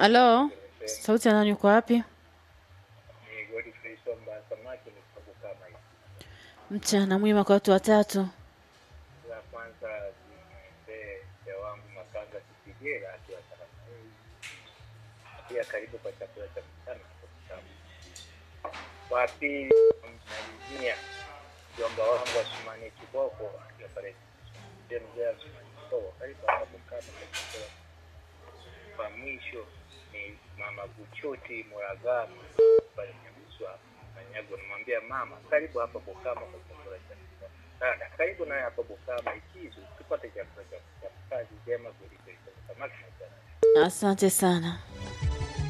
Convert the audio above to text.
Halo, sauti ya nani? Uko wapi? Ni Godfrey Somba samaki ni sababu kama hivi. Mchana mwema kwa watu watatu. La kwanza zimwendee mzee wangu Makanga Kipigera akiwa Taramani. Pia karibu kwa chakula cha mchana hapo kitabu. Wa pili msalimia mjomba wangu Asumani Kiboko akiwa pale mzee mzee Asumani Kiboko karibu hapo kama kwa chakula. Kwa mwisho ni mama Buchoti Muragama pale Nyamswa Manyago, namwambia mama, karibu hapa Bukama kwa chakula cha mchana. Dada, karibu naye hapa Bukama ikizu tupate chakula cha mchana. Kazi njema kweli kweli. Samaki na chana. Asante sana.